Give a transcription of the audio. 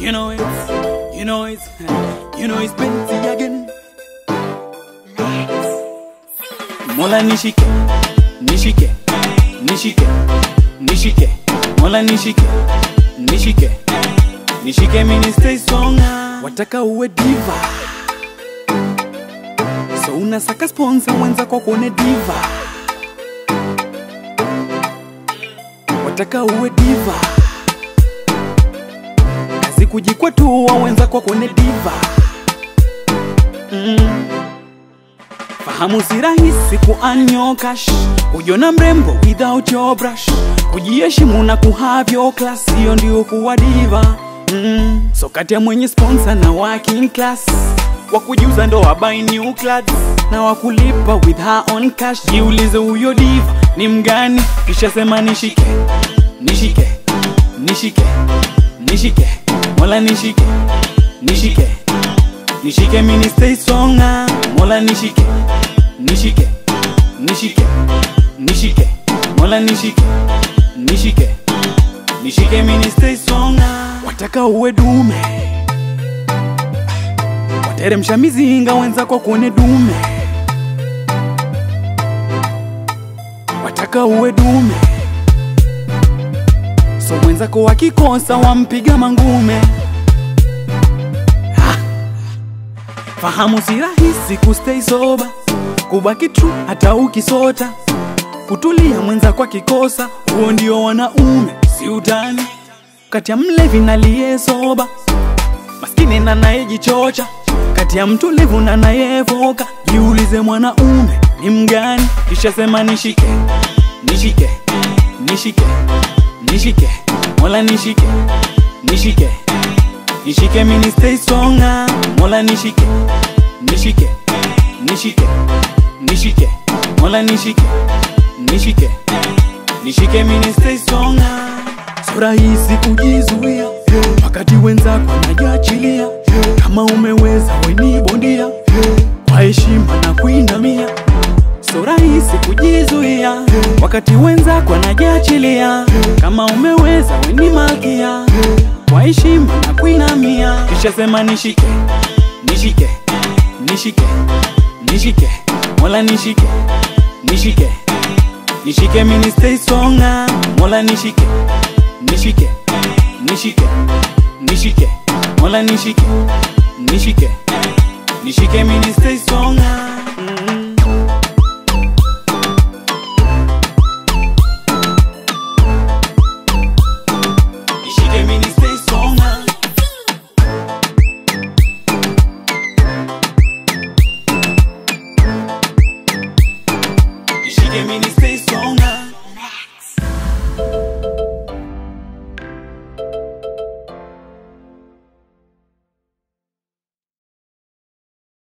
You know it's, you know it's, you know it's Benzi again. Mola nishike, nishike, nishike, nishike. Mola nishike, nishike, nishike mini stay strong. Wataka uwe diva, so unasaka sponsor mwenza kwa kuone diva. Wataka uwe diva, kazi kujikwatua wenza kwa kuone diva. Mm. Fahamu si rahisi kuanyoka sh kujiona mrembo without your brush, kujiheshimu na kuhave your class, hiyo ndio kuwa diva mm. So kati ya mwenye sponsor na working class, wa kujiuza ndo wa buy new clothes na wakulipa with her own cash. Jiulize huyo diva ni mgani, kisha sema nishike, nishike, nishike, nishike, mola nishike, nishike nishike mini stay strong ah. mola nishike nishike nishike nishike mola nishike nishike nishike mini stay strong ah. wataka uwe dume wateremsha mizinga wenzako kuone dume wataka uwe dume so mwenzako wakikosa wampiga mangume Fahamu si rahisi kustay sober, kubaki true hata ukisota, kutulia mwenza kwa kikosa, huo ndio wanaume, si utani. Kati ya mlevi na liye soba, maskini na nayejichocha, kati ya mtulivu na nayevoka, jiulize mwanaume ni mgani, kisha sema nishike, nishike, nishike, nishike, mola nishike, nishike nishike mini stay strong ah. mola nishike nishike nishike nishike mola nishike nishike nishike mini stay strong ah. so rahisi kujizuia wakati wenzako najiachilia kama umeweza weni bondia kwa heshima na kuinamia so rahisi kujizuia wakati wenzako wanajiachilia kama umeweza weni malkia kwa heshima na kuinamia kisha sema nishike nishike nishike nishike mola nishike nishike nishike mini stay strong ah. mola nishike nishike nishike nishike mola nishike nishike nishike mini stay strong ah. mm. Nishike mini stay strong ah. Nishike mini stay strong